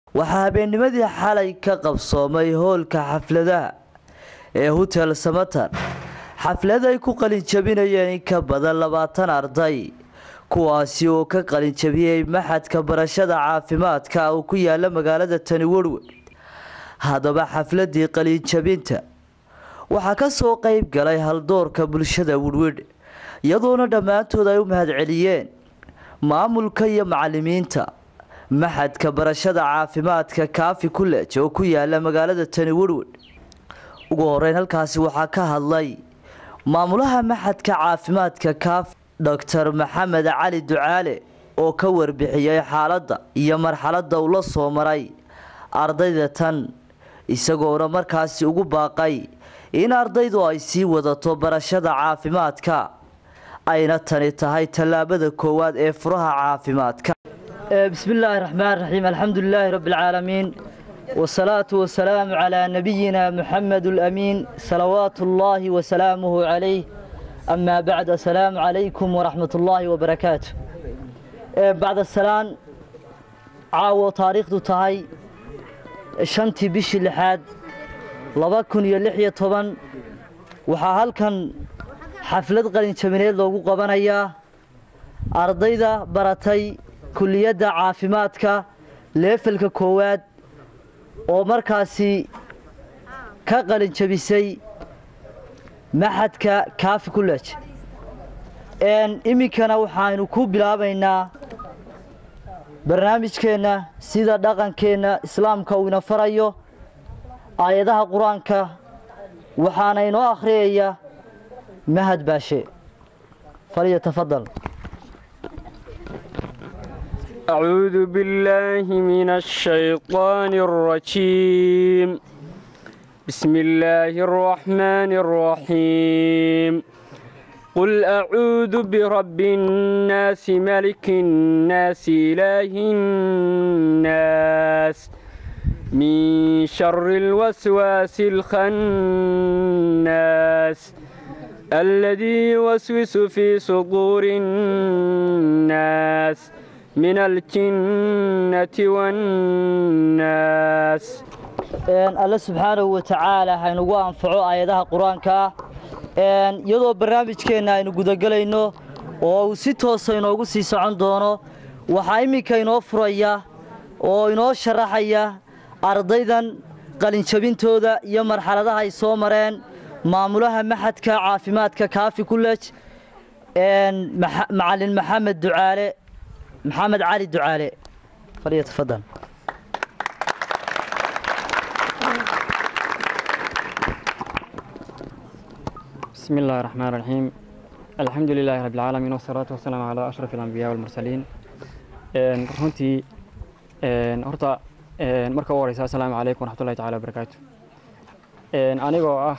waxaa habeennimadii xalay ka qabsoomay hoolka xafladaha ee hotel samatar xaflad ay ku qalinjabinayeen in ka badan labaatan arday kuwaasi oo ka qalinjabiyey maxadka barashada caafimaadka uu ku yaala magaalada tani werwe haddaba xafladii qalinjabinta waxaa ka soo qeyb galay haldoorka bulshada werwedh iyadoona dhammaantood ay u mahadceliyeen maamulka iyo macalimiinta maxadka barashada caafimaadka kaafi kulej oo ku yaala magaalada tani werwedh ugu horeyn halkaasi waxaa ka hadlay maamulaha maxadka caafimaadka kaafi doctor maxamed cali ducaale oo ka warbixiyey xaaladda iyo marxaladda uu la soo maray ardayda tan isagoona markaasi ugu baaqay in ardaydu ay sii wadato barashada caafimaadka ayna tani tahay tallaabada koowaad ee furaha caafimaadka bismi illaahi raxmaan raxiim alxamdu lilaahi rabbi alcaalamiin wasalaatu wasalaamu calaa nabiyina muxamed alamiin salawaatu ullaahi wasalaamuhu calayh amaa bacd assalaamu calaykum waraxmat ullaahi wabarakaatu bacda salaan caawo taariikhdu tahay shantii bishii lixaad laba kun iyo lix iyo toban waxaa halkan xaflad qalinjabineed loogu qabanayaa ardayda baratay kuliyadda caafimaadka leefalka koowaad oo markaasi ka qalinjabisay maxadka kaafi kulej iminkana waxaynu ku bilaabaynaa barnaamijkeenna sida dhaqankeenna islaamka uu ina farayo aayadaha qur-aanka waxaana inoo akhriyaya mahad baashe falyatafadal أعوذ بالله من الشيطان الرجيم بسم الله الرحمن الرحيم قل أعوذ برب الناس ملك الناس إله الناس من شر الوسواس الخناس الذي يوسوس في صدور الناس من الجنة والناس alle subxaanahu wa tacaala haynugu anfaco aayadaha qur-aanka ah iyadoo barnaamijkeenna aynu gudagelayno oo uu si toosa inoogu sii socon doono waxaa iminka inoo furaya oo inoo sharaxaya ardaydan qalinjabintooda iyo marxaladaha ay soo mareen maamulaha maxadka caafimaadka kaafi kulej macalin maxamed ducaale maxamed cali ducaale falyatafadal بسم الله الرحمن الرحيم الحمد لله رب العالمين والصلاة والسلام على أشرف الأنبياء والمرسلين runtii horta marka ugu horeysa asalaamu calaykum waraxmatullahi tacaala wabarakaatu anigoo ah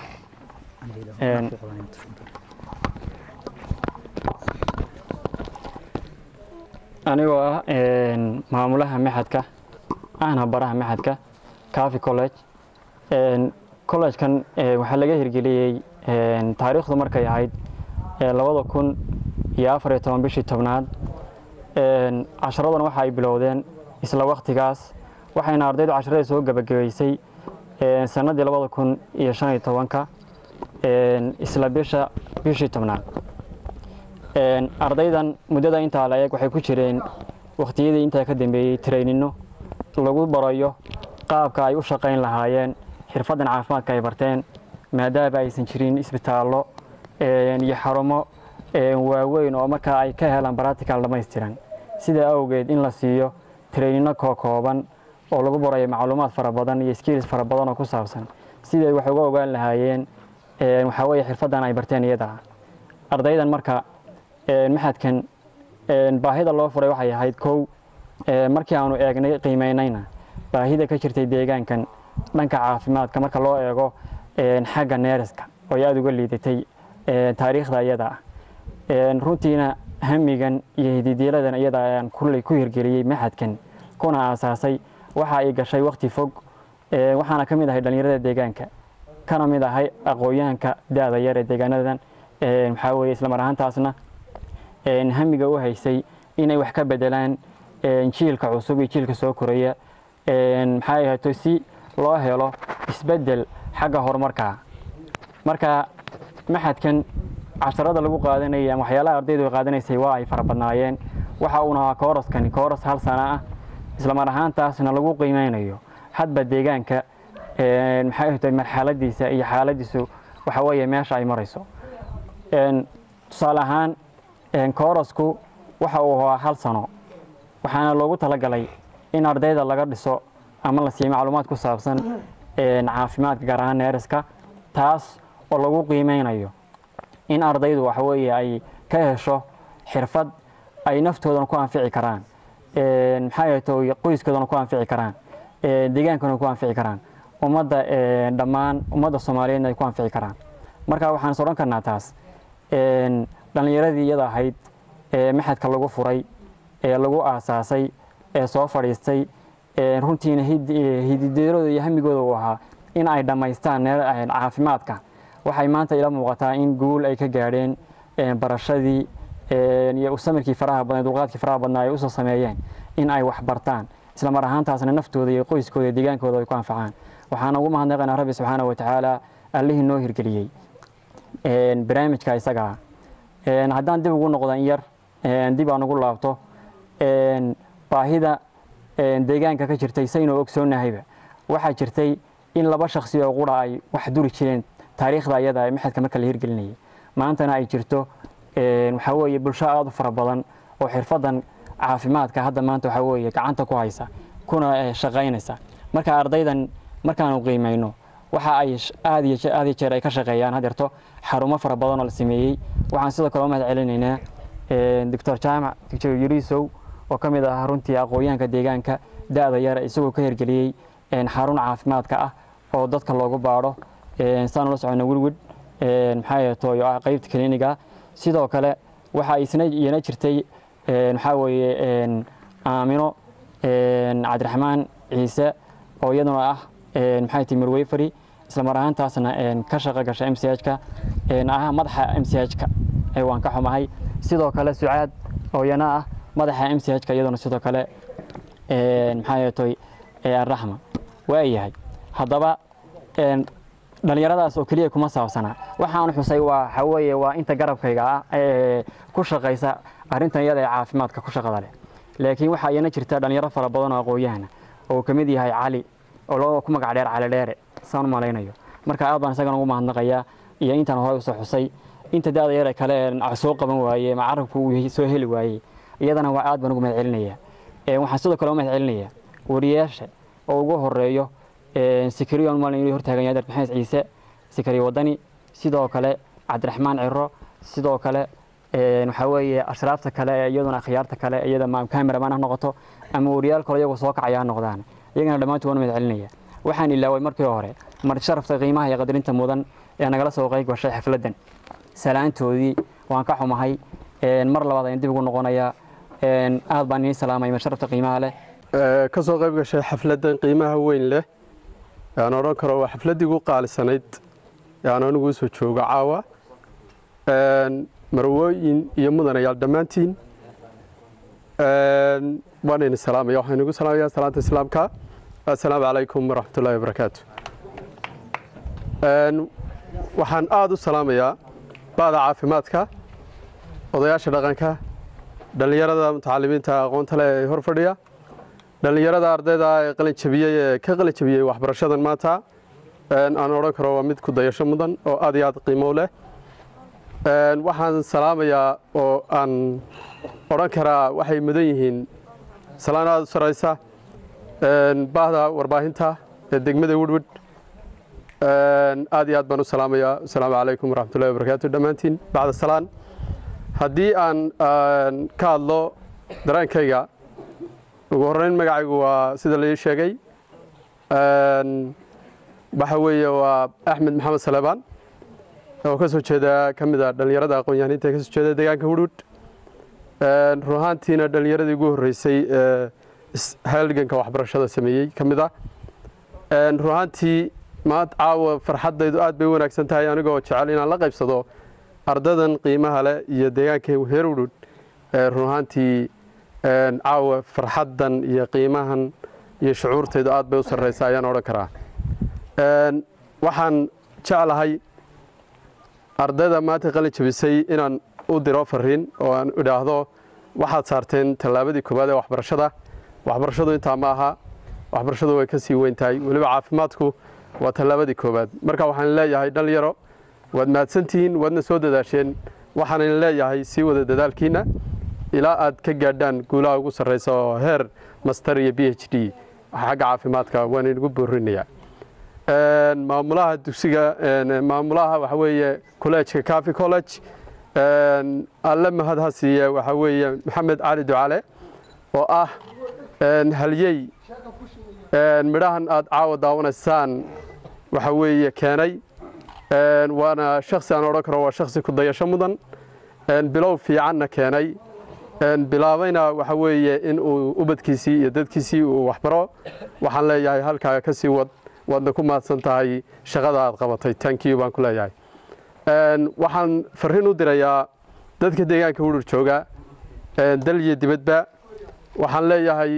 anigoo ah maamulaha maxadka ahna baraha maxadka cafi college collegekan waxaa laga hirgeliyey taariikhdu markay ahayd labada kun iyo afar iyo toban bishii tobnaad casharadan waxa ay bilowdeen isla waktigaas waxayna ardaydu casharada soo gebagabeysay sannaddii labada kun iyo shan iyo tobanka isla bisha bishii tobnaad ardaydan muddada intaa la eeg waxay ku jireen wakhtiyadii intaa ka dambeeyey traynino lagu barayo qaabka ay u shaqayn lahaayeen xirfaddan caafimaadka ay barteen maadaama aysan jirin isbitaallo iyo xarumo waaweyn oo markaa ay ka helaan baratical dhamaystiran sidaa awgeed in la siiyo traynino kookooban oo lagu barayo macluumaad fara badan iyo skills fara badan oo ku saabsan siday wax uga ogaan lahaayeen waxaa weeye xirfaddan ay barteen iyada ardaydan marka maxadkan baahida loo furay waxay ahayd kow markii aanu eegnay qiimeynayna baahida ka jirtay deegaankan dhanka caafimaadka marka loo eego xagga neeraska oo ay aada uga liidatay taariikhda iyada ah runtiina hamigan iyo hididiiladan iyada ayaan kulley ku hirgeliyey maxadkan kuna aasaasay waxa ay gashay wakti fog waxaana ka mid ahay dhallinyarada deegaanka kana mid ahay aqoon-yahanka da-da yar ee deegaanadan waxaa weeye isla mar ahaantaasna hamiga u haysay inay wax ka bedelaan jiilka cusub iyo jiilka soo koraya maxay ahayto si loo helo isbeddel xagga horumarka marka maxadkan casharada lagu qaadanayay ama waxyaalaha ardaydu ay qaadanaysay waa ay fara badnaayeen waxa uuna ahaa kooraskani kooras hal sana ah islamar ahaantaasna lagu qiimeynayo hadba deegaanka maxay ahayto marxaladiisa iyo xaaladiisu waxa weeye meesha ay marayso tusaale ahaan koorasku waxa uu ahaa hal sano waxaana loogu talagalay in ardayda laga dhiso ama la siiyo macluumaad ku saabsan caafimaadka gaar ahaan neeriska taas oo lagu qiimeynayo in ardaydu waxa weeye ay ka hesho xirfad ay naftoodana ku anfici karaan maxaa yeeto qoyskoodana ku anfici karaan deegaankana ku anfici karaan ummadda dhammaan ummadda soomaaliyeedna ay ku anfici karaan marka waxaan is odhan karnaa taas dhallinyaradii iyada ahayd ee maxadka lagu furay ee lagu aasaasay ee soo fadhiistay runtiina hidideerooda iyo hamigooda uu ahaa in ay dhammaystaan caafimaadka waxay maanta ila muuqataa in guul ay ka gaadheen barashadii iyo samirkii faraha badnaa dulqaadkii faraha badnaa ay usoo sameeyeen in ay wax bartaan isla mar ahaantaasna naftooda iyo qoyskooda iyo deegaankooda ay ku anfacaan waxaan ugu mahadnaqaynaa rabbi subxaana wa tacaala allihii noo hirgeliyey barnaamijka isagaa haddaan dib ugu noqdo in yar dib aan ugu laabto baahida deegaanka ka jirtay saynoo ogsoonnahayba waxaa jirtay in laba shaksi oo qura ay wax duri jireen taariikhda ayada ee maxadka marka la hirgelinayay maantana ay jirto waxaa weeye bulsho aada u fara badan oo xirfadan caafimaadka hadda maanta waxaa weeye gacanta ku haysa kuna shaqaynaysa marka ardaydan markaanu qiimayno waxa ay aad iyo aad iyo jeer ay ka shaqeeyaan hadeerto xarumo fara badan oo la sameeyey waxaan sidoo kale u mahad celinaynaa doctor jaamac doctor yurisow oo ka mid ah runtii aqoonyahanka deegaanka da-da yar isagoo ka hirgeliyey xarun caafimaadka ah oo dadka loogu baadho saan ula socono wilwid maxaa yeeto ah qeybta kliniga sidoo kale waxa isna iyana jirtay waxaa weeye aamino cabdiraxmaan ciise oo iyaduna ah maxay tihi mirweyfari isla mar ahaantaasna ka shaqo gasha m c h-ka ah madaxa m c h-ka waan ka xumahay sidoo kale sucaad oo iyana ah madaxa m c h-ka iyaduna sidoo kale maxaa yeetoy araxma waayahay haddaba dhallinyaradaas oo keliya kuma saabsana waxaan xusay waa waxa weeye waa inta garabkayga ah ee ku shaqaysa arrintan iyada ee caafimaadka ku shaqada leh laakiin waxaa iyana jirta dhallinyaro fara badan oo aqoon-yahana oo ka mid yahay cali oo loo ku magac dheer cali dheere saan u malaynayo marka aad baan isagana ugu mahadnaqayaa iyo intaan hore usoo xusay inta da-da yare kale ee soo qaban waaye ma carabku uu soo heli waayey iyadana waa aad baan ugu mahad celinayaa waxaan sidoo kale u mahad celinayaa wariyaasha oo ugu horeeyo sikariyon maalin inuu hortaagan yahay maxamed ciise sikari wadani sidoo kale cabdiraxmaan ciro sidoo kale waxaa weeye ashraafta kale ee iyaduna akhyaarta kale iyada ma cameraman ha noqoto ama wariyaal kale iyagoo soo kacaya ha noqdaan iyagana dhammaantood waan mahad celinaya waxaan ilaaway markii hore marti sharafta qiimaha iyo qadarinta mudan ee nagala soo qayb gashay xafladdan salaantoodii waan ka xumahay mar labaad ayaan dib ugu noqonayaa aad baan inii salaamay marti sharafta qiimaha leh ka soo qayb gashay xafladdan qiimaha weyn leh aan odhan karo waa xafladdii ugu qaalisanayd aan anigu usoo joogo caawa marwooyin iyo mudanayaal dhammaantiin waan idin salaamaya waxaan inugu salaamaya salaanta islaamka assalaamu calaykum waraxmatullahi wabarakaatu waxaan aada u salaamayaa ba'da caafimaadka odayaasha dhaqanka dhallinyarada mutacalimiinta aqoonta leh ee hor fadhiya dhallinyarada ardayda ee qalin jabiyey ee ka qalin jabiyey waxbarashadan maanta aan odhan karo waa mid ku dayasho mudan oo aad iyo aad qiimo leh waxaan salaamayaa oo aan odhan karaa waxay mudan yihiin salaan aada u saraysa baahda warbaahinta ee degmada widwid aad iyo aad baan u salaamayaa asalaamu calaykum waraxmatullahi wabarakaatu dhammaantiin bacda salaan haddii aan ka hadlo dareenkayga ugu horreyn magacaygu waa sida lai sheegay waxa weeye waa axmed maxamed salebaan oo ka soo jeeda ka mid a dhallinyarada aqoon-yahaniinta ee ka soo jeeda deegaanka hudhud run ahaantiina dhallinyaradii ugu horreysay ee halganka waxbarashada sameeyey ka mid ah run ahaantii maanta caawa farxaddaydu aad bay u wanaagsan tahay anigoo jecel inaan la qaybsado ardadan qiimaha leh iyo deegaanka heer hudhud run ahaantii caawa farxaddan iyo qiimahan iyo shucuurtaydu aad bay u sarraysaa ayaan odhan karaa waxaan jeclahay ardayda maanta qalin jabisay inaan u diro fariin oo aan idhaahdo waxaad saarteen tallaabadii koowaad ee waxbarashada waxbarashadu intaa ma aha waxbarashadu way ka sii weyn tahay weliba caafimaadku waa tallaabadii koowaad marka waxaan leeyahay dhalinyaro waad mahadsantihiin waadna soo dadaasheen waxaanan leeyahay sii wada dadaalkiinna ilaa aad ka gaadhaan guulaha ugu sarraysa oo heer master iyo b h d xagga caafimaadka waan inagu boorinayaa maamulaha dugsiga maamulaha waxa weeye kolleejka cafi college alle mahad ha siiye waxaa weeye maxamed cali ducale oo ah halyey midhahan aad caawa daawanaysaan waxa weeye keenay waana shaksi aan odhan karo waa shaksi ku dayasho mudan bilow fiicanna keenay bilaabayna waxa weeye in uu ubadkiisii iyo dadkiisii uu waxbaro waxaan leeyahay halkaaga ka sii wad waadna ku mahadsan tahay shaqada aad qabatay tankiyu baan ku leeyahay waxaan farriin u dirayaa dadka deegaanka wudhur jooga dal iyo dibadba waxaan leeyahay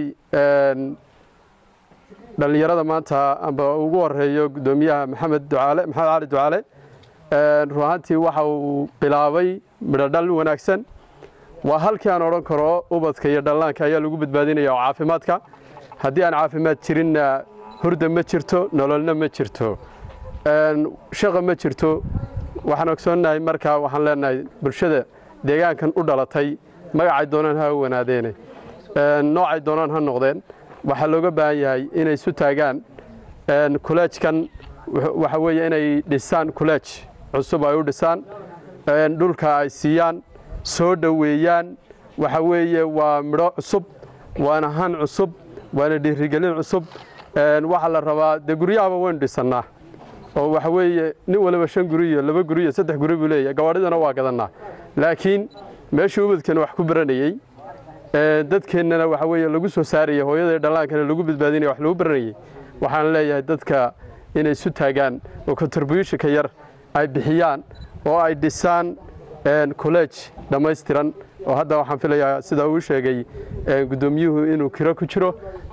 dhallinyarada maanta amba ugu horeeyo guddoomiyaha maxamed ducaale maxamed cali ducaale run ahaantii waxa uu bilaabay midho dhal wanaagsan waa halkii aan odhan karo ubadka iyo dhallaanka ayaa lagu badbaadinaya oo caafimaadka haddii aan caafimaad jirinna hurda ma jirto nololna ma jirto shaqa ma jirto waxaan ogsoonnahay markaa waxaan leenahay bulshada deegaankan u dhalatay magacay doonaan ha wanaadeene noocay doonaan ha noqdeen waxaa looga baahan yahay inay isu taagaan kuleejkan waxa weeye inay dhisaan kuleej cusub ay u dhisaan dhulka ay siiyaan soo dhoweeyaan waxa weeye waa midho cusub waana han cusub waana dhiirigelin cusub waxaa la rabaa dee guryahaba waynu dhisannaa oo waxa weeye nin waliba shan guri iyo laba guri iyo saddex guri buu leeyahay gawaadhidana waa gadannaa laakiin meeshii ubadkeena wax ku baranayey dadkeennana waxa weeye lagu soo saaraya hooyada dhallaankana lagu badbaadinaya wax lagu baranayey waxaan leeyahay dadka inay isu taagaan oo contributionka yar ay bixiyaan oo ay dhisaan college dhammaystiran oo hadda waxaan filayaa sida uu sheegay guddoomiyuhu inuu kiro ku jiro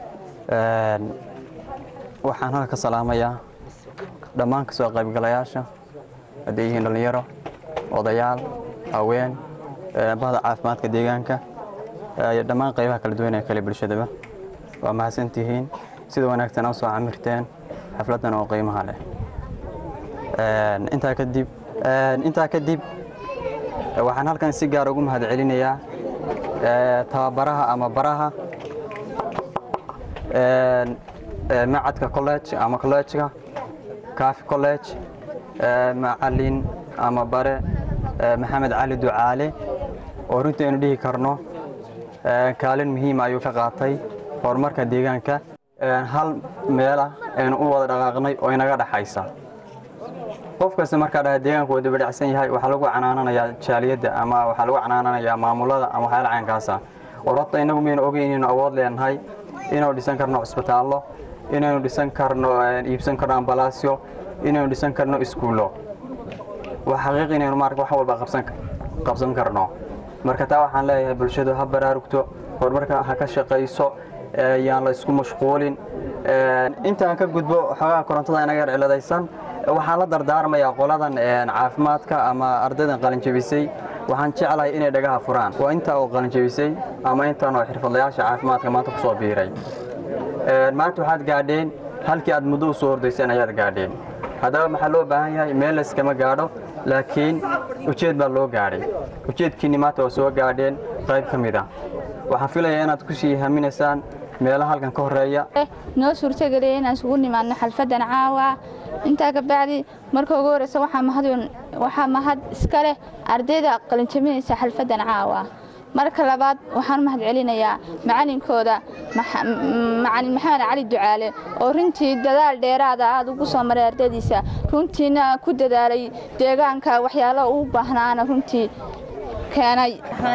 waxaan halka ka salaamayaa dhammaan ka soo qaybgalayaasha hadday yihiin dhallinyaro odayaal haween bahda caafimaadka deegaanka iyo dhammaan qaybaha kala duwan ee kale bulshadaba waa mahadsantihiin sida wanaagsan u soo camirteen xafladdan oo qiimaha leh intaa kadib intaa kadib waxaan halkan si gaar ugu mahad celinayaa tababaraha ama baraha macadka college ama collegeka cafi college macalin ama bare maxamed cali ducaale oo runtii aynu dhihi karno kaalin muhiima ayuu ka qaatay horumarka deegaanka hal meela aynu u wada dhaqaaqnay oo inaga dhaxaysa qof kasta markaa dhaha deegaanku waa dibadhacsan yahay waxaa lagu canaananayaa jaaliyadda ama waxaa lagu canaananayaa maamulada ama waxyaala caynkaasa war horta innagu maynu ogeyn inaynu awood leenahay inaynu dhisan karno cisbitaallo inaynu dhisan karno iibsan karno ambalaasyo inaynu dhisan karno iskuullo waa xaqiiq inaynu maarka wax walba qabsan karno marka taa waxaan leeyahay bulshadu ha baraarugto horumarka ha ka shaqayso yaan la isku mashquulin intaan ka gudbo xoogaha korontada inaga yar ciladaysan waxaan la dardaarmayaa qoladan caafimaadka ama ardaydan qalinjabisay waxaan jeclahay inay dhagaha furaan waa intaa oo qalinjabisay ama intaan oo xirfadlayaasha caafimaadka maanta ku soo biiray maanta waxaad gaadheen halkii aad muddo u soo hordayseen ayaad gaadheen haddaba maxaa loo baahan yahay meel layskama gaadho laakiin ujeed baa loo gaadhay ujeedkiinni maanta waa soo gaadheen qayb ka mid ah waxaan filayaa inaad ku sii haminaysaan meelaha halkan ka horeeya noo suurtageliya inaan isugu nimaadno xalfaddan caawa intaa ka bacdi marka ugu horeysa waxaa mahad iska leh ardayda qalinjabinaysa xalfaddan caawa marka labaad waxaan u mahad celinayaa macalinkooda macalin maxamed cali ducaale oo runtii dadaal dheeraada aada ugu soo maray ardaydiisa runtiina ku dadaalay deegaanka waxyaalaha uu baahnaana runtii keenay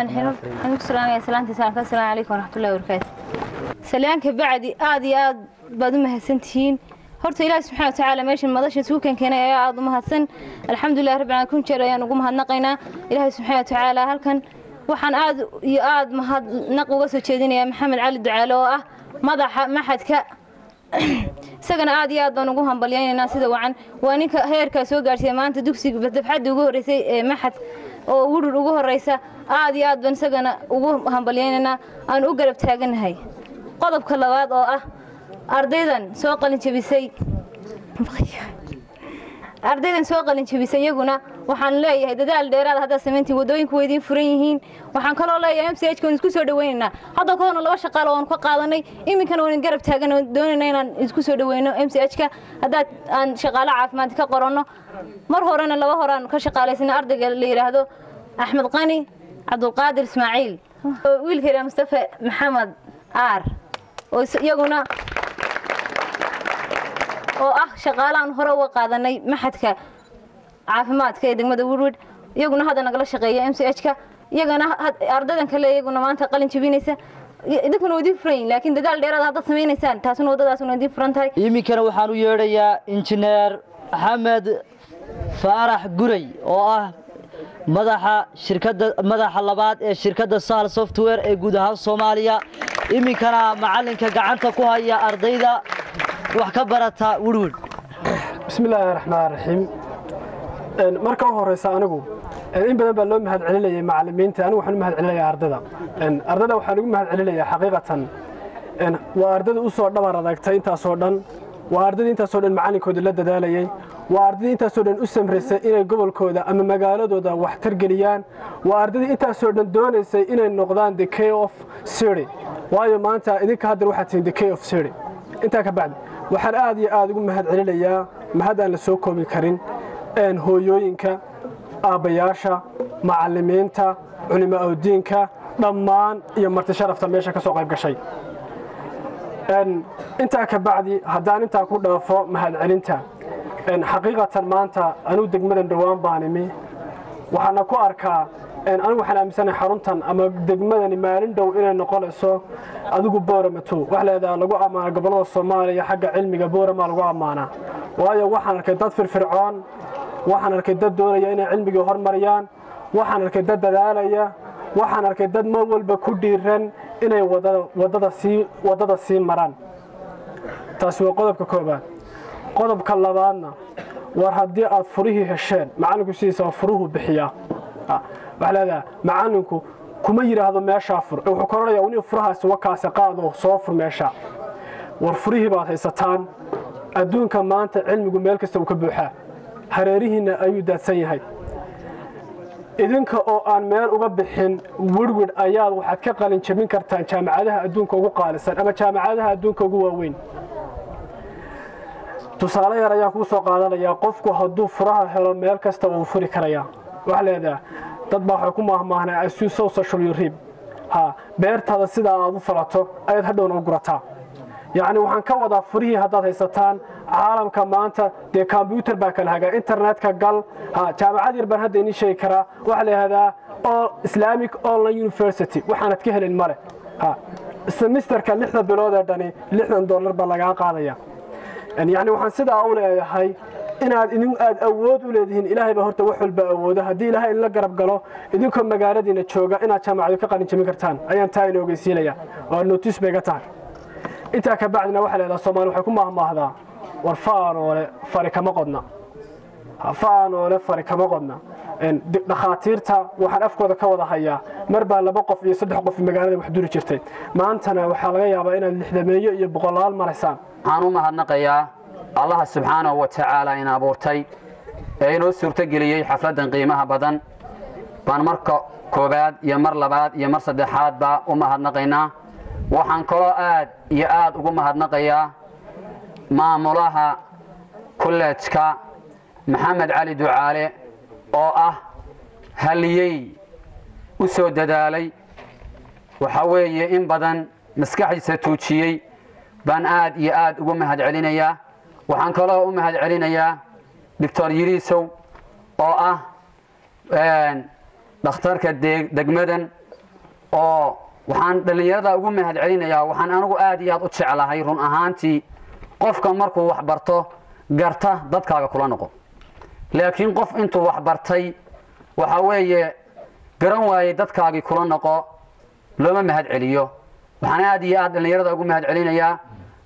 salyaanka bacdi aad iyo aad baad u mahadsantihiin horta ilaahi subxana watacaala meeshan madasha suukan keenay ayaa aada u mahadsan alxamdulilah rabbi caalamiin kun jeer ayaan ugu mahadnaqaynaa ilaahi subxana watacaala halkan waxaan aad iyo aad mahadnaq uga soo jeedinayaa maxamed cali ducaale oo ah madaxa maxadka isagana aad iyo aad baan ugu hambalyaynaynaa sida wacan waa ninka heerkaa soo gaadhsiiya maanta dugsiga dafxadda ugu horreysay ee maxad oo wurur ugu horreysa aad iyo aad baan isagana ugu hambalyaynaynaa aan u garab taaganahay qodobka labaad oo ah ardaydan soo qalin jebisay ardaydan soo qalin jebisay iyaguna waxaan leeyahay dadaal dheeraad haddaad samayntiin waddooyinku way idiin furan yihiin waxaan kaloo leeyahay m c h ka waan isku soo dhawaynaynaa hadda kahorna laba shaqaalo waan ka qaadanay iminkana waan garab taagan oo doonayna inaan isku soo dhaweyno m c h ka haddaad aan shaqaalo caafimaad ka qoranno mar horena laba horaan ka shaqaalaysanay ardayga la yidhaahdo axmed qani cabdulqaadir ismaaciil wiilka yidhaha mustafa maxamed aar oo iyaguna oo ah shaqaalahan hore uga qaadanay maxadka caafimaadka ee degmada woodward iyaguna hadda nagala shaqeeya m c h ka iyagana ardaydan kale iyaguna maanta qalin jebinaysa idinkuna waa idiin furan yihin laakiin dadaal dheeraad haddaad samaynaysaan taasuna waddadaasuna idiin furan tahay iminkana waxaan u yeedhayaa injineer maxamed faarax guray oo ah madaxa shirkadda madaxa labaad ee shirkadda sahal software ee guud ahaan soomaaliya iminkana macalinka gacanta ku haya ardayda wax ka barata wirwir bismillaahi raxmaan raxiim marka u horeysa anigu in badan baa loo mahad celinayay macalimiinta anigu waxaan u mahad celinayaa ardayda ardayda waxaan ugu mahad celinayaa xaqiiqatan waa ardayda u soo dhabar adagtay intaasoo dhan waa ardayda intaasoo dhan macalinkooda la dadaalayay waa ardayda intaasoo dhan u samraysay inay gobolkooda ama magaaladooda wax targeliyaan waa ardayda intaasoo dhan doonaysay inay noqdaan the k of siri waayo maanta idinka haddar waxaad tihiin the k of siri intaa ka bacdi waxaan aad iyo aad ugu mahad celinayaa mahad aan la soo koobi karin hooyooyinka aabbayaasha macalimiinta culimo awdiinka dhammaan iyo marti sharafta meesha ka soo qayb gashay intaa ka bacdi haddaan intaa ku dhaafo mahad celinta xaqiiqatan maanta anuu degmadan dhowaan baan imi waxaana ku arkaa anigu waxaan aaminsanahay xaruntan ama degmadani maalin dhow inay noqonayso adigu booramato wax leedaha lagu ammaana gobollada soomaaliya xagga cilmiga boorama lagu ammaanaa waayo waxaan arkay dad firfircoon waxaan arkay dad doonaya inay cilmigii hormariyaan waxaan arkay dad dadaalaya waxaan arkay dad mar walba ku dhiiran inay waddada sii maraan taasi waa qodobka koobaad qodobka labaadna war haddii aad furihii hesheen macallinku sidiisa waa furuhu bixiyaa waxaa leedaha macallinku kuma yidhaahdo meeshaa fur ee wuxuu koranayaa wani furahaasi wakaase qaado soo fur meesha war furihii baad haysataan adduunka maanta cilmigu meel kasta uu ka buuxaa hareerihiinna ayuu daadsan yahay idinka oo aan meel uga bixin wirwir ayaad waxaad ka qalin jabin kartaan jaamacadaha adduunka ugu qaalisan ama jaamacadaha adduunka ugu waaweyn tusaale yar ayaan kuu soo qaadanayaa qofku hadduu furaha helo meel kasta wuu furi karayaa waxaa leedaha dad baa waxay ku maahmaahnaa asusow social yurib ha beertaada sidaa aad u falato ayaad hadhowna u gurataa yacni waxaan ka wadaa furihii haddaad haysataan caalamka maanta dee kombyuutar baa kala hagaa internetka gal ha jaamacad yar baan hadda inii sheegi karaa waxaa la yidhahdaa islamic online university waxaanad ka helin male ha semisterka lixda bilood ee dhani lixdan dollar baa lagaa qaadaya yacni waxaan sidaa u leeyahay inaad idin aad awood u leedihiin ilaahay baa horta wax walba awoodo haddii ilaahay in la garab galo idinkoo magaaladiina jooga inaad jaamacadu ka qalin jabin kartaan ayaan taa ina ogeysiinaya oo notiis bay ga tahay intaa ka bacdina waxaa leedaha soomaali waxay ku maahmaahdaa war faanoole fari kama qodna faanoole fari kama qodna dhakhaatiirta waxaan afkooda ka wada hayaa mar baa laba qof iyo saddex qof magaalada wax duri jirtay maantana waxaa laga yaabaa inaad lixdameeyo iyo boqolaal maraysaan waxaan u mahadnaqayaa allaha subxaanahu wa tacaala ina abuurtay ee inoo suurtogeliyey xafladdan qiimaha badan baan marka koowaad iyo mar labaad iyo mar saddexaadba u mahadnaqaynaa waxaan kaloo aad iyo aad ugu mahadnaqayaa maamulaha kollejka maxamed cali ducaale oo ah haliyey u soo dadaalay waxaa weeye in badan maskaxdiisa tuujiyey baan aad iyo aad ugu mahad celinayaa waxaan kaloo u mahad celinayaa doctor yiriisow oo ah dhakhtarka degmadan oo waxaan dhallinyarada ugu mahad celinayaa waxaan anigu aad iyo aad u jeclahay run ahaantii qofka markuu wax barto garta dadkaaga kula noqo laakiin qof intuu wax bartay waxaa weeye garan waayey dadkaagii kula noqo looma mahad celiyo waxaan aad iyo aad dhallinyarada ugu mahad celinayaa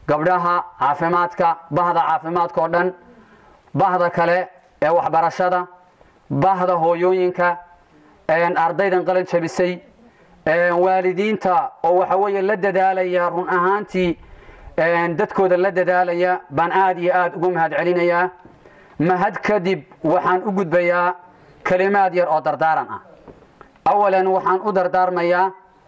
gabdhaha caafimaadka bahda caafimaadka oo dhan bahda kale ee waxbarashada bahda hooyooyinka ardaydan qalin jabisay waalidiinta oo waxa weeye la dadaalaya run ahaantii dadkooda la dadaalaya baan aad iyo aad ugu mahad celinayaa mahad kadib waxaan u gudbayaa kelimaad yar oo dardaaran ah awalan waxaan u dardaarmayaa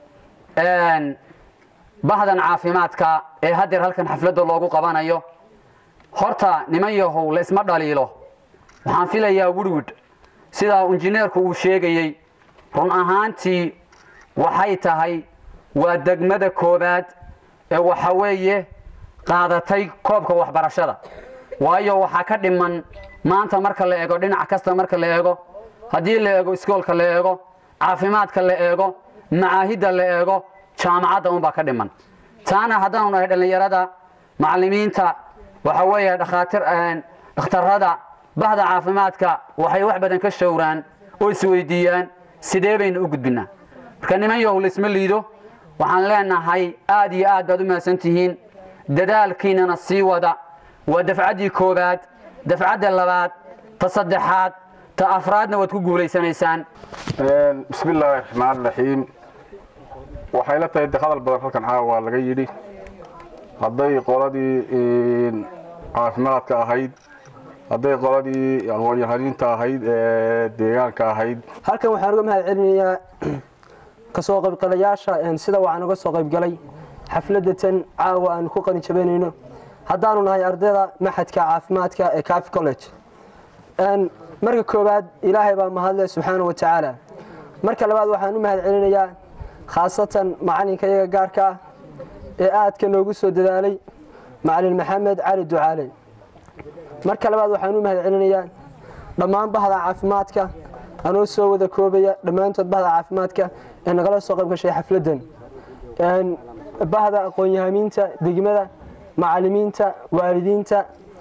bahdan caafimaadka ee haddeer halkan xafladda loogu qabanayo horta niman yahow laysma dhaliilo waxaan filayaa wirwid sidaa injineerku uu sheegayey run ahaantii waxay tahay waa degmada koobaad ee waxa weeye qaadatay koobka waxbarashada waayo waxaa ka dhiman maanta marka la eego dhinac kasta marka la eego haddii la eego iskoolka la eego caafimaadka la eego macaahidda la eego jaamacadda unbaa ka dhiman taana haddaanu nahay dhallinyarada macallimiinta waxa weeye dhakhaatiir dhakhtarrada bahda caafimaadka waxay wax badan ka showraan oo isweydiiyaan sidee baynu u gudbinaa marka niman yahow laysma liido waxaan leenahay aad iyo aad baad u mahadsan tihiin dadaalkiinana sii wada waa dafcaddii koowaad dafcadda labaad ta saddexaad ta afraadna waad ku guulaysanaysaan bismi illaahi raxmaan raxiim waxay la tahay de hadal badan halkan caawa laga yidhi hadday qoladii caafimaadka ahayd hadday qoladii aqoon-yahaniinta ahayd ee deegaanka ahayd halkan waxaan uga mahad celinayaa kasoo qaybgalayaasha sida waxaan uga soo qaybgalay xafladda tan caawa aanu ku qalin jabanayno haddaanu nahay ardayda maxadka caafimaadka ee cafi college marka koowaad ilaahay baa mahadle subxaana wa tacaala marka labaad waxaan u mahad celinayaa khaasatan macalinka iyaga gaarka ah ee aadka noogu soo dadaalay macalin maxamed cali ducaale marka labaad waxaan u mahad celinayaa dhammaan bahda caafimaadka anoo soo wada koobaya dhammaantood bahda caafimaadka ee nagala soo qayb gashay xafladdan bahda aqoon-yahamiinta degmada macalimiinta waalidiinta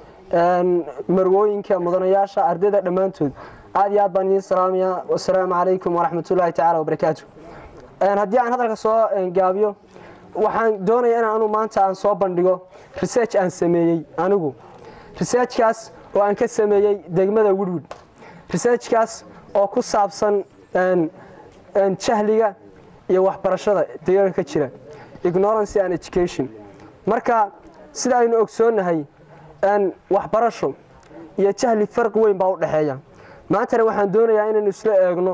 marwooyinka mudanayaasha ardayda dhammaantood aad iyo aad baan idiin salaamayaa wasalaamu calaykum waraxmatullaahi tacaala wabarakaatu haddii aan hadalka soo gaabiyo waxaan doonaya in anu maanta aan soo bandhigo research aan sameeyey anigu researchkaas oo aan ka sameeyey degmada woodwood researchkaas oo ku saabsan jahliga iyo waxbarashada deegaanka ka jira ignorancy and education marka sida aynu ogsoonnahay waxbarasho iyo jahli farqi weyn baa u dhexeeya maantana waxaan doonayaa inaynu isla eegno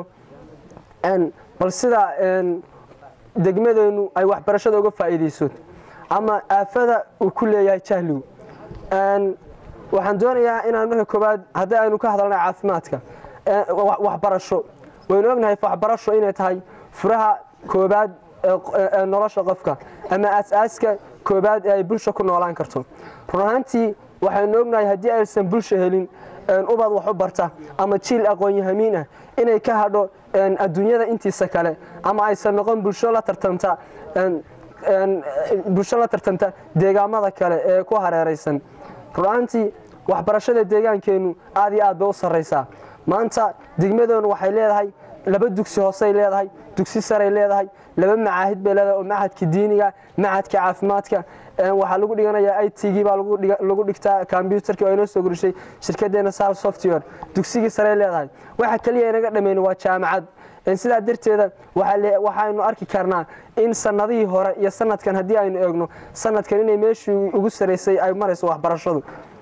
bal sida degmadeennu ay waxbarashada uga faa'iidayso ama aafada uu ku leeyahay jahligu waxaan doonayaa inaan marka koowaad haddii aynu ka hadalnay caafimaadka waxbarasho waynu ognahay waxbarasho inay tahay furaha koobaad ee nolosha qofka ama aas-aaska koobaad ee ay bulsha ku noolaan karto run ahaantii waxaynu ognahay haddii aysan bulsha helin ubad wax u barta ama jiil aqoon-yahamiin ah inay ka hadho adduunyada intiisa kale ama aysan noqon bulsho la tartanta bulsho la tartanta deegaamada kale ee ku hareeraysan run-aantii waxbarashada deegaankeennu aad iyo aad bay u sarraysaa maanta degmadeenu waxay leedahay laba dugsi hoosey leedahay dugsi saray leedahay laba macaahid bay leedahay oo macadka diiniga macadka caafimaadka waxaa lagu dhiganayaa i t gii baa lagu dhigtaa kombyutarkii oo inoo soo gurishay shirkadeena sal software dugsigii saray leedahay waxa keliya inaga dhammayn waa jaamacad sidaa darteeda waxaynu arki karnaa in sanadihii hore iyo sanadkan haddii aynu eegno sanadkan inay meeshii ugu saraysay ay marayso waxbarashadu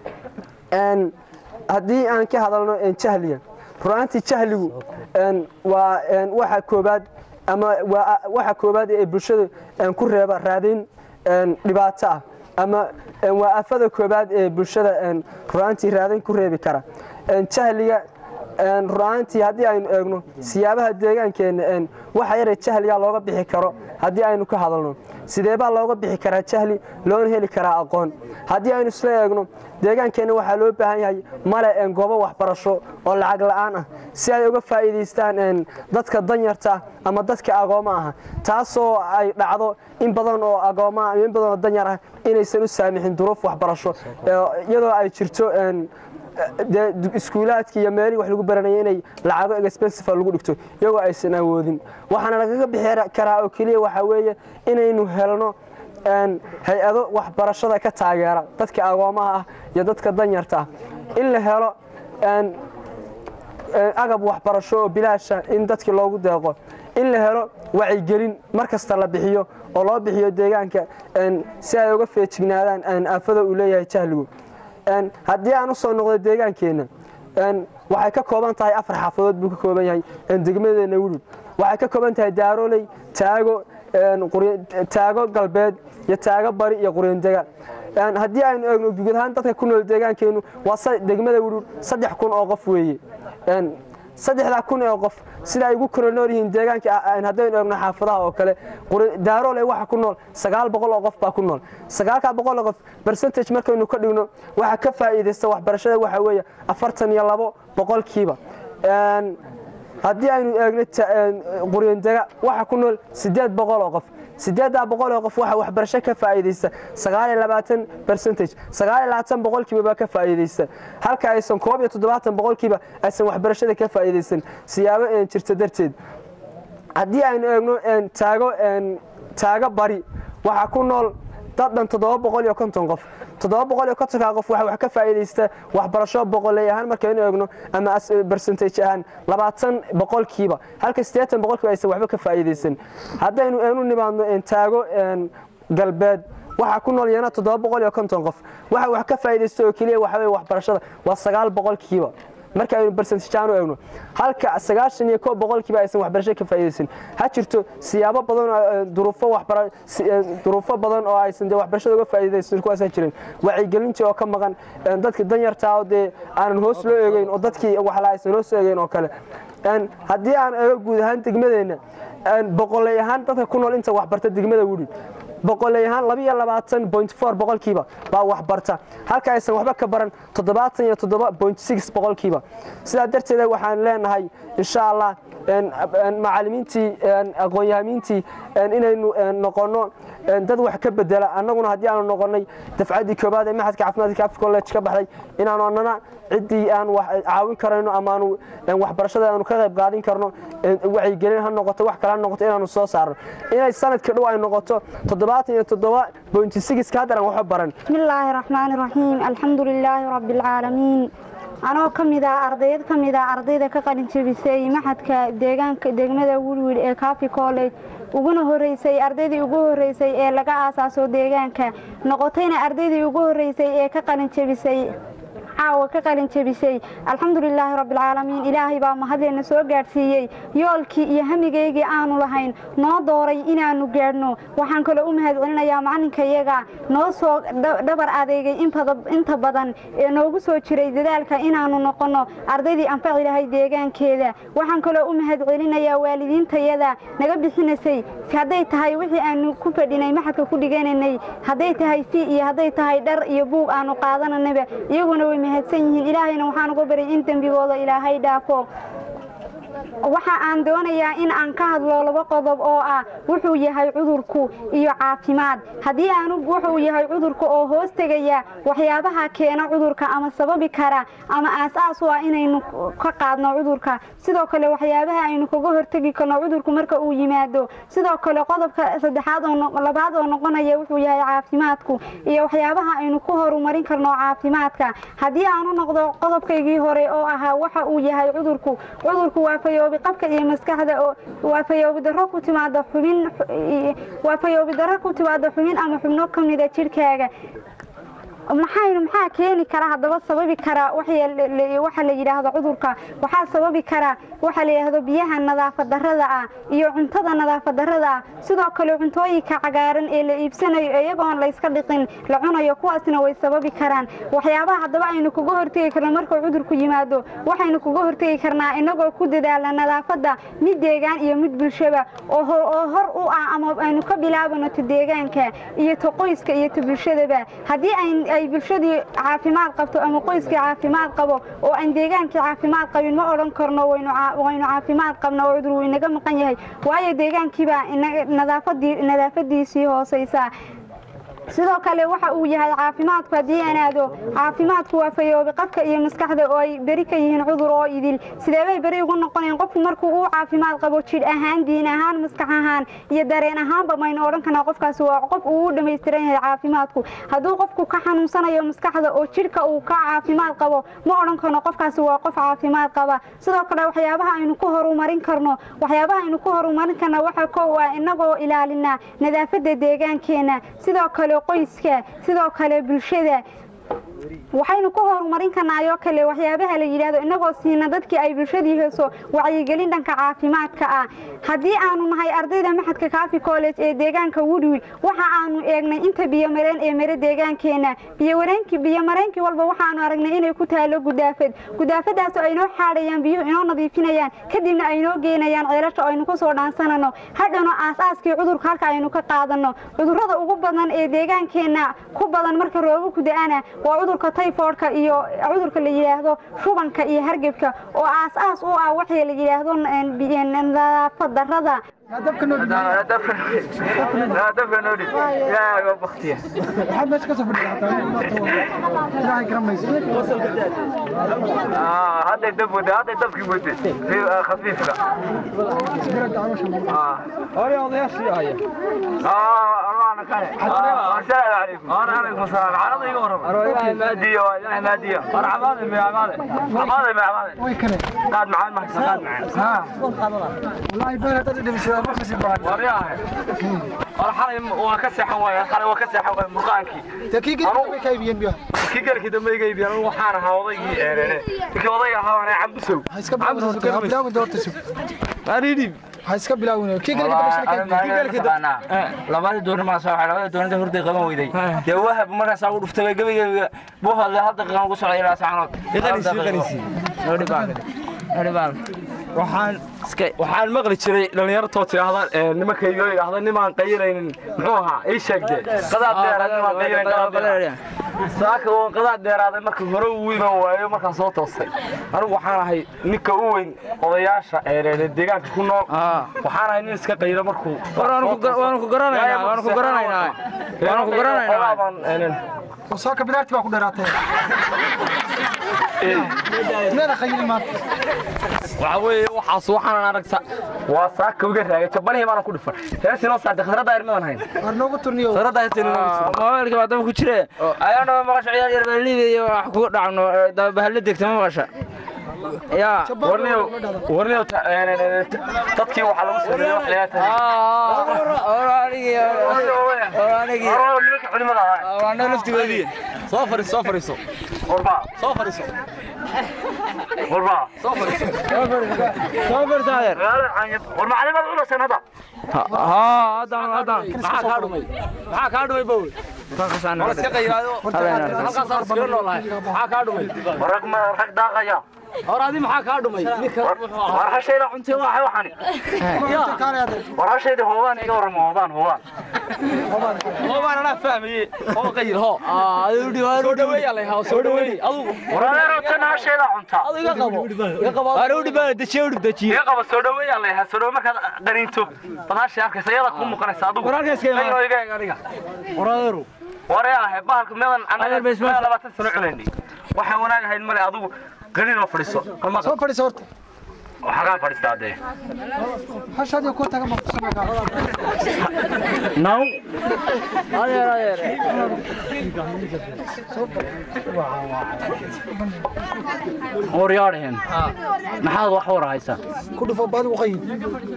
haddii aan ka hadalno jahliga runaantii jahligu waa waxa koobaad ama waxa koobaad ee bulshada ku reeba raadayn dhibaato ah ama waa afada koobaad ee bulshada runaantii raadayn ku reebi kara jahliga runaantii haddii aynu eegno siyaabaha deegaankeenna waxa yare jahliga looga bixi karo haddii aynu ka hadalno sideebaa looga bixi karaa jahli loona heli karaa aqoon haddii aynu isla eegno deegaankeenna waxaa loo baahan yahay male goobo waxbarasho oo lacag la'aan ah si ay uga faa'iidaystaan dadka danyarta ah ama dadka agoommo ah taasoo ay dhacdo in badan oo agoommaa ama in badan oo danyar ah inaysan u saamixin duruuf waxbarasho iyadoo ay jirto dee iskuulaadkii iyo meelihii wax lagu baranaya inay lacago expensive lagu dhigto iyagoo aysan awoodin waxaana lagaga bixi karaa oo keliya waxaa weeye inaynu helno hay-ado waxbarashada ka taageera dadka agoomaha ah iyo dadka danyarta ah in la helo agab waxbarasho oo bilaasha in dadkii loogu deeqo in la helo wacyigelin mar kasta la bixiyo oo loo bixiyo deegaanka si ay uga feejignaadaan aafada uu leeyahay jahligu haddii aan u soo noqdo deegaankeenna waxay ka kooban tahay afar xaafadood buu ka kooban yahay degmadeena wulud waxay ka kooban tahay daaroley taago taago galbeed iyo taago bari iyo quryandega haddii aynu eegno guud ahaan dadka ku nool deegaankeennu waa degmada wulud saddex kun oo qof weeye saddexdaa kun oo qof sida ay ugu kala nool yihiin deegaanka haddaynu eegno xaafadaha oo kale daaroole waxa ku nool sagaal boqol oo qof baa ku nool sagaalkaa boqol oo qof percentage markaynu ka dhigno waxa ka faa'iidaysta waxbarashada waxa weeye afartan iyo labo boqolkiiba haddii aynu eegno quryandega waxa ku nool siddeed boqol oo qof siddeeddaa boqol oo qof waxa waxbarasho ka faa'iidaysta sagaal iyo labaatan percentage sagaal iyo labaatan boqolkiiba baa ka faa'iidaysta halka aysan koob iyo toddobaatan boqolkiiba aysan waxbarashada ka faa'iidaysan siyaabo jirta darteed haddii aynu eegno taago taago bari waxaa ku nool dad dhan toddoba boqol iyo konton qof toddoba boqol iyo kontonkaa qof waxa wax ka faa'iidaysta waxbarasho boqoley ahaan markaynu eegno ama percentage ahaan labaatan boqolkiiba halka siddeetan boqolkiiba aysan waxba ka faa'iidaysan haddaynu eenu nimaadno taago galbeed waxaa ku nool yana toddoba boqol iyo konton qof waxa wax ka faa'iidaysta oo keliya waxa weye waxbarashada waa sagaal boqolkiiba marka aynu percentageaan u eegno halka sagaashan iyo koob boqolkiiba aysan waxbarasho ka faa'iidaysan ha jirto siyaabo badan oo duruufo waxbara duruufo badan oo aysan dee waxbarashada uga faa'iidaysan kuwaasaan jirin wacyigelintii oo ka maqan dadka danyartaa oo dee aanan hoos loo eegeyn oo dadkii waxla aysan hoos loo eegeyn oo kale haddii aan eego guud ahaan degmadeenna boqoley ahaan dadka ku nool inta waxbarta degmada wudhi boqoley ahaan labiyo labaatan point four boqolkiiba baa waxbarta halka aysan waxba ka baran toddobaatan iyo toddoba point six boqolkiiba sidaa darteeda waxaan leenahay insha allah macalimiintii aqoon-yahamiintii inaynu noqonno dad wax ka bedela annaguna haddii aanu noqonnay dafcaddii koobaad ee maxadka caafimaadka cafi college ka baxday inaanu annana ciddii aan caawin karayno ama aanu waxbarashada aanu ka qayb qaadin karno wacyigelin ha noqoto wax kale ha noqoto inaanu soo saarno inay sanadka dhow ay noqoto toddobaatan iyo toddoba bointi sigiska haddan aan waxba baran bismillaahi raxmaani raxiim alxamdu lilaahi rabbi alcaalamiin anoo ka mid ah ardayd ka mid ah ardayda ka qalin jebisay maxadka deegaanka degmada wilwil ee cafi college uguna horeysay ardaydii ugu horeysay ee laga aasaaso deegaanka noqotayna ardaydii ugu horeysay ee ka qalin jebisay caawa ka qalin jebisay alxamdulilaahi rabbialcaalamiin ilaahay baa mahadleena soo gaadhsiiyey yoolkii iyo hamigaygii aanu lahayn noo dooray inaannu gaadhno waxaan kaloo u mahad celinayaa macalinkayaga noo soo dhabar adeegay inta badan ee noogu soo jiray dadaalka inaannu noqonno ardaydii anfaci lahay deegaankeeda waxaan kaloo u mahad celinayaa waalidiintayada naga bixinaysay hadday tahay wixii aanu ku fadhinay maxadka ku dhiganaynay hadday tahay si iyo hadday tahay dhar iyo buug aanu qaadananaba iyaguna way mahadsan yihiin ilaahayna waxaan uga baryay in dembigooda ilaahay dhaafo waxa aan doonayaa in aan ka hadlo laba qodob oo ah wuxuu yahay cudurku iyo caafimaad haddii aanu wuxuu yahay cudurka oo hoos tegaya waxyaabaha keena cudurka ama sababi kara ama aas-aas u ah inaynu ka qaadno cudurka sidoo kale waxyaabaha aynu kaga hortegi karno cudurku marka uu yimaado sidoo kale qodobka saddexaad oo labaad oo noqonaya wuxuu yahay caafimaadku iyo waxyaabaha aynu ku horumarin karno caafimaadka haddii aanu noqdo qodobkaygii hore oo ahaa waxa uu yahay cudurku cudurku waa fayoobi qabka iyo maskaxda waa fayoobi darro ku timaada xubin waa fayoobi darro ku timaada xubin ama xubno ka mida jidhkaaga maxaynu maxaa keeni kara haddaba sababi kara waxa la yidhaahdo cudurka waxaa sababi kara waxa la yidhaahdo biyaha nadaafad darrada ah iyo cuntada nadaafad darrada ah sidoo kale cuntooyinka cagaaran ee la iibsanayo iyagoon layska dhiqin la cunayo kuwaasna way sababi karaan waxyaabaha haddaba aynu kaga hortegi karno markuu cudurku yimaado waxaynu kaga hortegi karnaa inagoo ku dadaala nadaafadda mid deegaan iyo mid bulshaba oo hor u ah ama aynu ka bilaabano ta deegaanka iyo ta qoyska iyo ta bulshadaba haddii ay bulshadii caafimaad qabto ama qoyskii caafimaad qabo oo aan deegaankii caafimaad qabin ma odhan karno waynu caafimaad qabna oo cudur wuu inaga maqan yahay waayo deegaankiibaa nadaafadiisii hoosaysaa sidoo kale waxa uu yahay caafimaadku haddii aan aado caafimaadku waa fayoobi qadka iyo maskaxda oo ay beri ka yihiin cudur oo idil sideebay beri ugu noqonayaan qofku markuu uu caafimaad qabo jidh ahaan diin ahaan maskax ahaan iyo dareen ahaanba maynu odhan karnaa qofkaasi waa qof uu u dhammaystiran yahay caafimaadku hadduu qofku ka xanuunsanayo maskaxda oo jidhka uu ka caafimaad qabo ma odhan karno qofkaasi waa qof caafimaad qaba sidoo kale waxyaabaha aynu ku horumarin karno waxyaabaha aynu ku horumarin karna waxa kow ah inagoo ilaalinaa nadaafadda deegaankeena sidoo kale qoyska sidoo kale bulshada waxaynu ku horumarin karnaayoo kale waxyaabaha la yidhaahdo inagoo siina dadkii ay bulshadii heeso wacyigelin dhanka caafimaadka ah haddii aanu nahay ardayda maxadka kaafi college ee deegaanka woodwill waxa aanu eegnay inta biyomareen ee mare deegaankeena biyomareenkii biyomareenkii walba waxaanu aragnay inay ku taalo gudaafad gudaafadaas oo aynoo xaadhayaan biyuhu inoo nadiifinayaan kadibna aynoo geenayaan ceelasha oo aynu kusoo dhaansanano hadhano aas-aaskii cudurka halka aynu ka qaadano cudurrada ugu badan ee deegaankeena ku badan marka roobaku da-ana waa cudurka tayfoodhka iyo cudurka la yidhaahdo shubanka iyo hargebka oo aas-aas u ah waxay la yidhaahdo nadaafad darrada hadday dab wada hadday dabkii wada si khafiifka hore odayaashii haya allahna kale assalaamu calaykum waalaikum salaam carada iga waran ilaahay maadiyo ilaahay maadiyo war camaade me camaade camaade me camaade qaad macaan ma haysa qaad macaan wallahi baan hadda dhimisay ma kasi baan war yaahay war xalay waa ka seexan waaya xalay waa ka seexan waaya murqaankii takii galkii ka iibiyeen biyo kii galkii dambe iga iibiyeen anigu waxaan ahaa odaygii eerene kii odayga ahaa waa cambusow cambusow bilaawin doorta sug aridib ha iska bilaawin kii galkii labada doornima soo waxay labada doornida hurday qaban weyday dee wahab markaas ugu dhuftay gabayga buu hadlay hal daqiiqan ugu socday ilaa saacanood waxaan waxaan maqli jiray dhallinyartoo tidhaahda nimankaygo idhaahda nimaan qayilaynin muxuu ahaa ii sheegde qadaad dheeraad nimaan qayilayn qadaad dheeraad saaka waan qadaad dheeraaday marka hore uu iman waayo markaan soo toostay anigu waxaan ahay ninka u weyn odayaasha deegaanka ku nool waxaan ahay nin iska qaylo markuu waanu ku garanaynaa waanu ku garanaynaa waanu ku garanaynaa saaka bidaarti baa ku dheeraatay meeda qayili maanta waxa weeye waxaas waxaan aragta waa saaka uga raagay jabanihii baanan ku dhifan heesinoo saade khasradda irmadan hayn war noogu turniyo khasradda heesin mobaylka baa daba ku jire ayano maqasho ciyaar yar baa liibiya iyo wax ku dhacno bahalla degta ma maqasha ya warniyo warniyo dadkii waxaa lagu sameeyey wax leeyahay laftigoodii soo fariiso soo fariiso warba soo fariiso warba soo fariiso soo fariiso soo fariiso adeer war macalimaad culasan hadda ها هذا هذا maxaa kaa dhumay maxaa kaa dhumay bowl wala iska qayraado halkaas aan iska noolahay maxaa kaa dhumay rag ma rag daaqaya hor adi maxaa kaa dhumay war hashayda cuntay waa waxani war hashayda hoobaan iga waramo hoobaan hoobaan hoobaan anaa fahmaye oo qayr ho soo dhaweeya lay haa soo dhaweey adu war adeero tan hashayda cunta adu iga qabo iga qabo Aru dhibaa dajiye u dajiye iga qabo soo dhaweeya lay haa soo dhawe markaad qaniinto badaasha arkaysa iyada ku muuqanaysa adigu war halkaas ka iga iga aniga war adeero war yaa bahalka meedan anaga labaatan sano culaynay waxaan wanaagahayn male adigu قليل ما فريسو سو فريسو horta waxa ka fadhiistaa de hashadi ku taga ma kusana naw adeer adeer waryaadheen maxaad wax war haysaa ku dhufo baad u qayin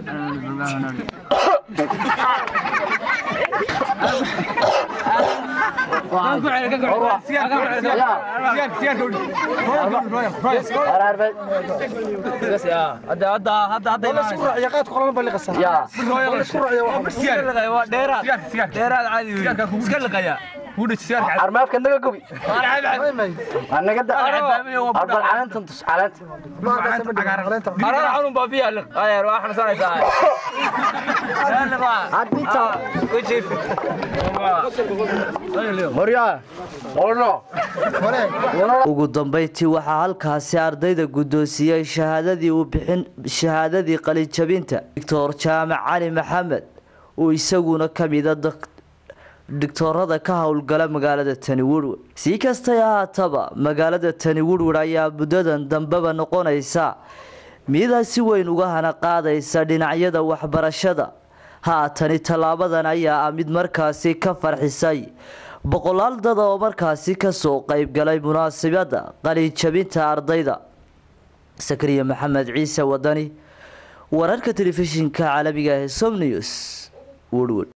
armaafka naga gobi naga arbal caleenta tus caleenta Arara xunun baa biya liq adeer waa xanuunsanaysaa ugu dambeyntii waxaa halkaasi ardayda guddoonsiiyey shahaadadii uu bixin shahaadadii qalinjabinta doctor jaamac cali maxamed oo isaguna ka mida dhigtoorada ka howlgala magaalada tani werwer si kastay ahaataba magaalada tani werwer ayaa muddadan dambeba noqonaysa midaa si weyn uga hana qaadaysa dhinacyada waxbarashada haatani tallaabadan ayaa ah mid markaasi ka farxisay boqolaal dad oo markaasi kasoo qeybgalay munaasabada qalinjabinta ardayda sakariya maxamed ciise wadani wararka telefishinka caalamiga ee som news werwer